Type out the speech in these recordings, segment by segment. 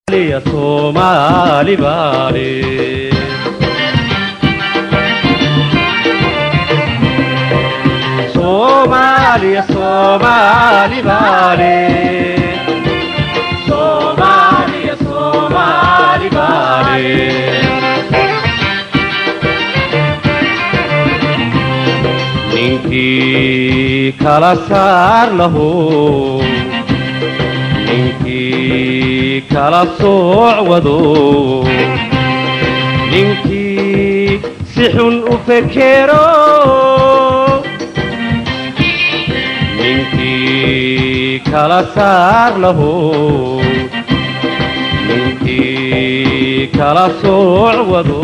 soomaaliya soomaali baale soomaaliya soomaali baale soomaaliya soomaali baale ninkii kala saar lahu ninkii kala sooc wado ninkii si xun u fekero ninkii kala saar lahu ninkii kala sooc wado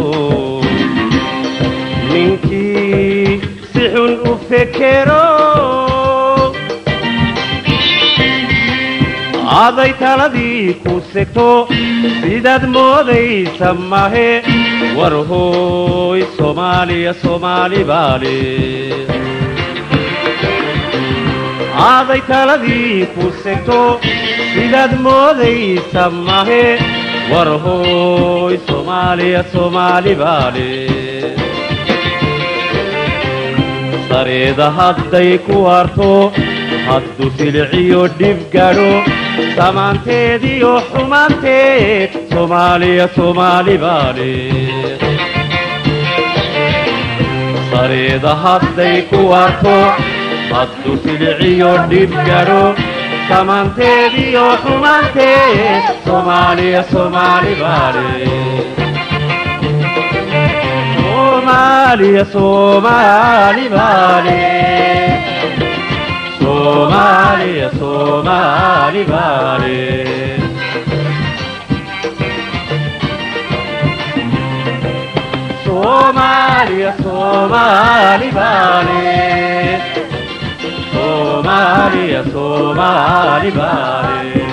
ninkii si xun u fekero aday taladii ku segto sidaad moodaysa mahe war hooy soomaaliya soomaali baale aaday taladii ku segto sidaad moodaysa mahe war hooy soomaaliya soomaali baale sareeda hadday ku harto hadduu siliciyo dhib gadho samaanteediyo xumaanteed soomaaliya soomaali baale sareeda hadday ku harto hadduu siliciyo dhib gadho samaanteediyo xumaanteed soomaaliya soomaali baale soomaaliya soomaali baale soomaaliya soomaali baale soomaaliya soomaali baale soomaaliya soomaali baale